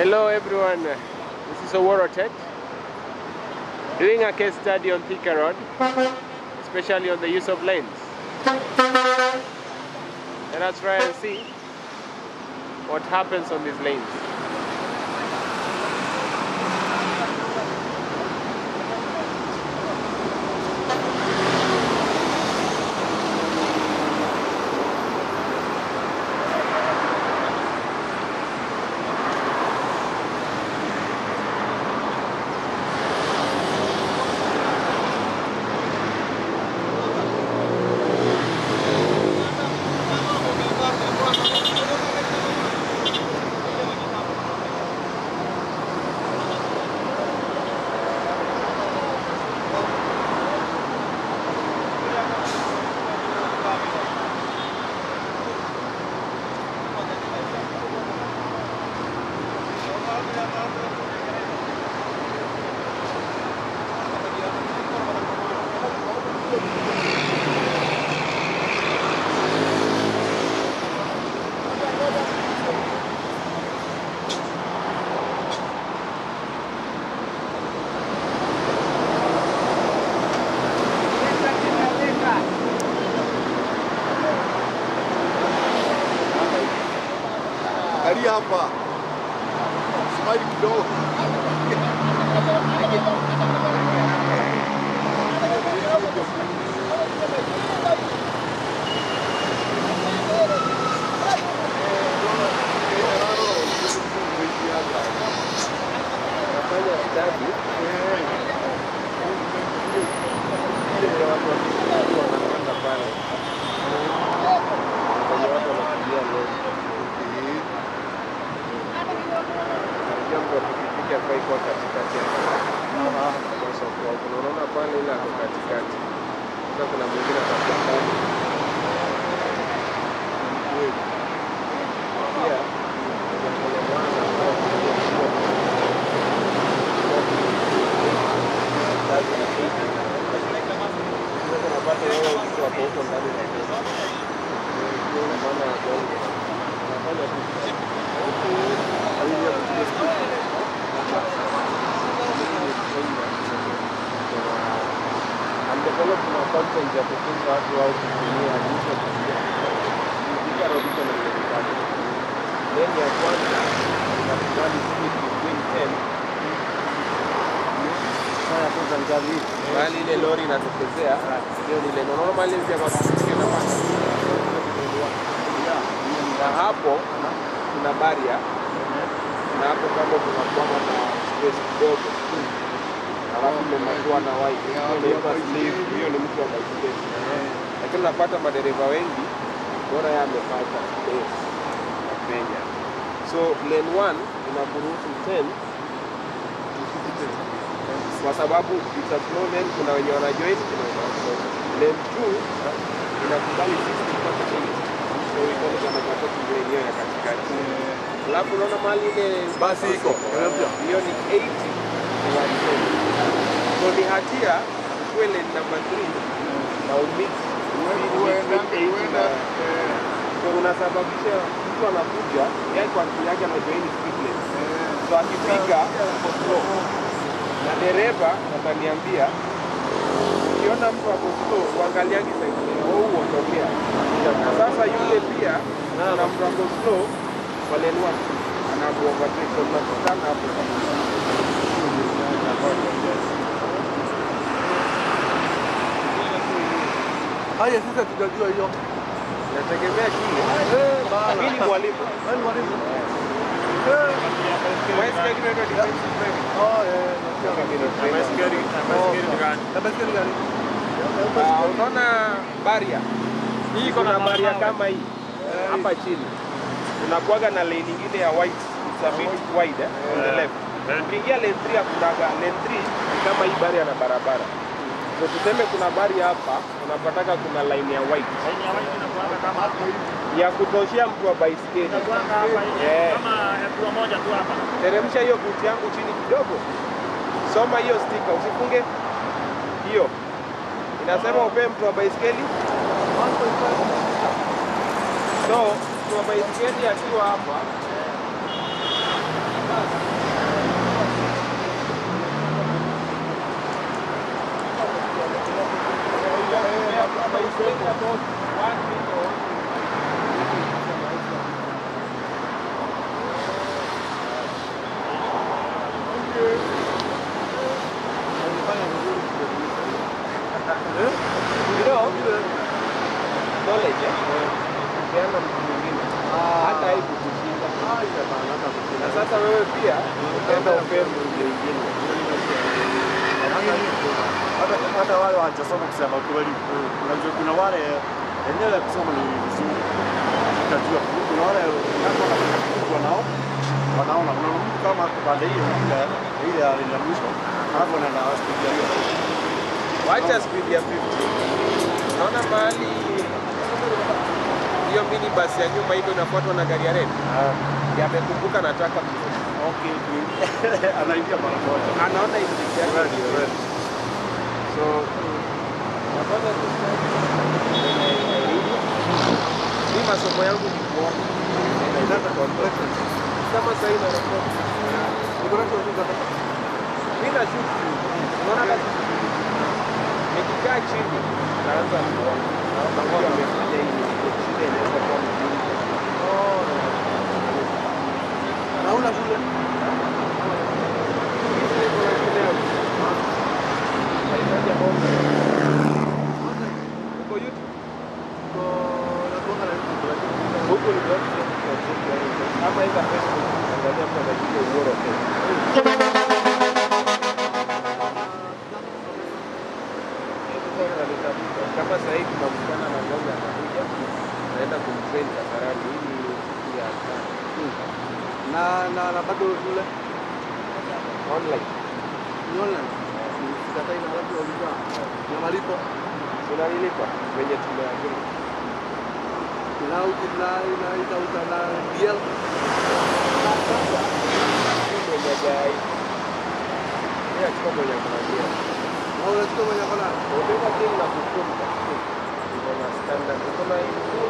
Hello everyone, this is Oworo Tech doing a case study on Thika Road, especially on the use of lanes. Let us try and see what happens on these lanes. Angalia hapa. Smile kidogo. Nafanya study vile watu wakikuwa wanapanda pale kwenye watu wanakimbia lori. Unajua mtu wa pikipiki hafai kuwa katikati ya kwa soko. Unaona pale ile ako katikati. Sasa kuna mwingine atakuwa ndani. Pia jambo la maana ambalo tunajua unapata wewe mtu wako huko ndani na pesa. Ndio maana ya bongo. Unafanya tu Hawezi ya kupiga speed. I'm developing a content ya kufunza watu au kutumia jinsi ya kutumia. Kupiga road iko na lane tatu. Lane ya kwanza inakubali speed between 10 bali ile lori inatokezea hiyo ni lane normally hizi hapa tusikie na panda na hapo kuna baria na hapo kando kuna kwama na space kidogo alafu imemakiwa na white hiyo inaitwa sleeve hiyo ni mtu wa baiskeli lakini unapata madereva wengi bora yeye amepata space ya penya so lane 1 inakuruhusu 10 kwa sababu it's a slow lane, kuna wenye wanajoin, kuna wenye wanajoin. Lane 2 inakubali 60 mpaka 80. So iko ni kama support lane hiyo ya katikati. Alafu unaona mahali ile Basi iko. hiyo ni 80 na 110. So ni hatia ukuwe lane number 3 na umix Uenda between 80 uenda na so unasababisha mtu anakuja yeye kwa akili yake anajoin speed lane. So akifika uko slow na dereva ataniambia ukiona mtu ako slow uangaliangi side au uondokea. Na sasa yule pia na mtu ako slow wale ni watu anamuovertake so tunakutana hapo Haya sasa tutajua hiyo. inategemea kile. Eh, bana. Mimi ni mwalimu. Wewe ni mwalimu? Eh. Mwesikia kitu inaitwa defensive driving. Oh, eh. nasikia. Na baiskeli gani? Ah, unaona baria hii iko na baria kama hii hapa chini unakuaga na lane nyingine ya white it's a bit wide eh, on the left ukiingia lane 3 hakunaga lane 3 ni kama hii baria na barabara so tuseme kuna baria hapa unapataka kuna line ya white ya kutoshea mtu wa baiskeli Yeah. teremsha hiyo buti yangu chini kidogo soma hiyo stika usifunge hiyo inasema upee mtu wa baiskeli so mtu wa baiskeli akiwa hapa sasa wewe pia utaenda upepo nje ingine. hata hata wale hawajasoma kusema kweli, unajua kuna wale enyewe kusoma ni vizuri, utajua. Kuna wale kama wanafukuzwa nao wanaona, kuna mtu kama ako pande hiyo ile ile ya ya mwisho, alafu anaenda hospitali hiyo Wacha speed ya 50. Unaona mahali hiyo mini basi ya nyuma hivyo inafuatwa na gari ya red. Yamekumbuka nataka ku- Okay, anaingia mara moja. anaona injini yake Right, ndio right. So napata tu mimi masomo yangu ni kuona. Inaitaka contraction. Kama sasa ina record. Niko na kitu za Mimi na shoot. Unaona kazi. Nikikaa chini naanza kuona. Naona kwa nimefanya hivi. Shida inaweza kuwa mjini. Naona shule Hizi niko na shule yangu. Nahitaji bonga. Uko YouTube? Huku ni kwa ama ila Facebook angalia kwa dakika ubora tena. Kama sasa hivi tunamkutana na mmoja anakuja naenda kumtrain Kasarani ili siku ya tano. na na na bado shule online. ni online. Sikatai na watu walikuwa na malipo Tunalilipa venye tumeagiri. na na na ita na DL Mwenye gai. Mimi achukua mwenye kuambia. au unachukua mwenye kona Ubeba kile na kufunga. Iko na standard. Iko na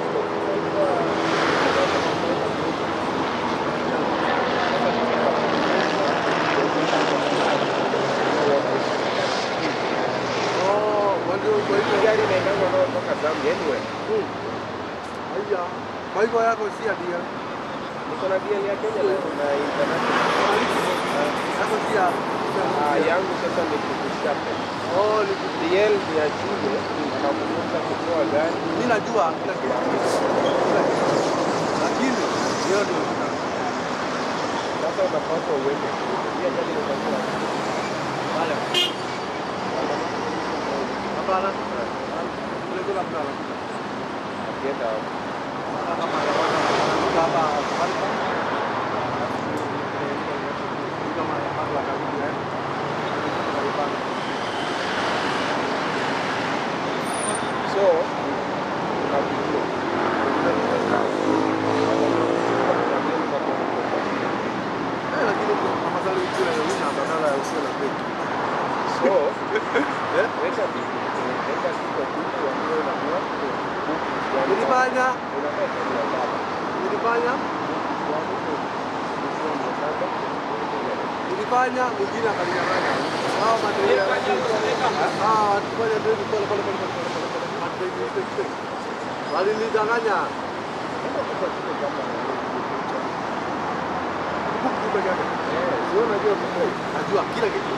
oh ndio kwa Hii hivyo gari inaendanga nao toka Zambia anyway. haya kwa hivyo yako si ya DL Niko na DL ya Kenya na na international. yako si ya Ah, yangu sasa ni kukushapa. oh ni DL ni ya shule, anakufunza kutoa gari. mimi najua kila kitu Kila kitu. lakini leo ndio Sasa unapaswa uende shule. Pia gari inakuwa haya hapana kule kuna mtu anakuja akienda kama kama kama kama mambo ya karibu eh so unakujua. Eh, lakini kama zali kule na una badala ya usio na break. So Eh? weka bibi, weka kitu kitu ambayo unajua Nilifanya, unafanya kitu ya baba. nilifanya, nilifanya mwingine akaninyang'anya. Hao madereva ah, watu fanya ndio pole pole pole pole pole pole. Watu wengi walinidanganya. Buku peke yake. Najua kila kitu.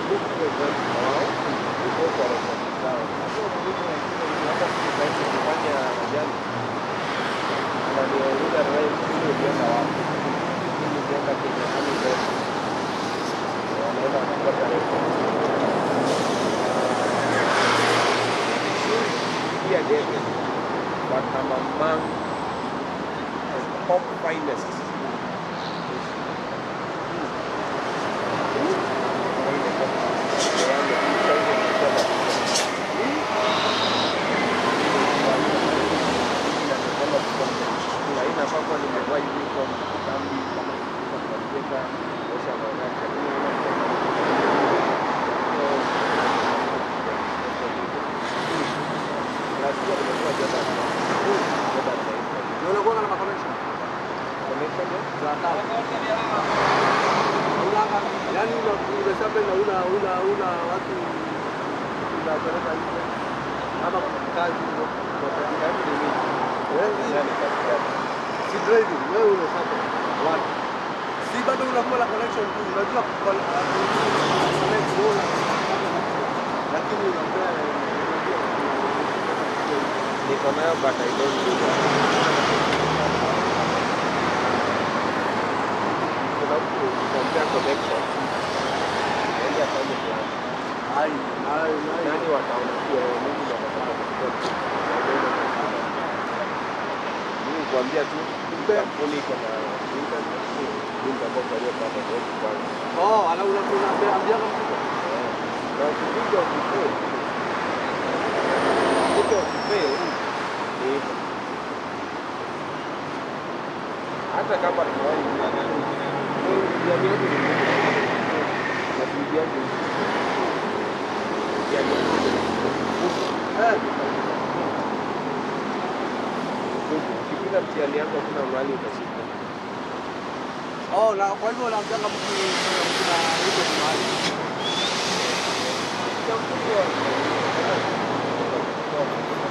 But I'm among the top finest aina kwamba nimevaa uniform kambi kuandika osha magari lazima nimekuwa jana jana taifa Ndio unakuwa na connection connection ya za hatari. Una yani una umeshape na una una una watu unapeleka nje ama kazi ndio kwa katikati ni mimi wewe yani katikati si driving wewe unasaka watu si bado unakuwa na connection tu unajua con- connect wewe lakini unakuwa niko nayo but I don't do that. Kuna mtu Ai, ai, ai. Nani wataona pia wewe Mungu ndo atataka kukupa. Mimi kuambia tu kampuni iko na internet. Mimi nitakuwa kwa hiyo pata kwa kwanza. Oh, ana una unaambia mtu. Na ukikuja ukifail. Ukikuja ukifail ni hivyo. Hata kama tunawahi kung'ang'ana. Jamii yetu ni kubwa. Na bidii yake ni kubwa. Jamii yetu ni kubwa. Eh, Ukipita mtihani yako kuna mahali utashika. oh, na kwa hivyo unaambia mtu kuna hizo mahali. Kampuni ya-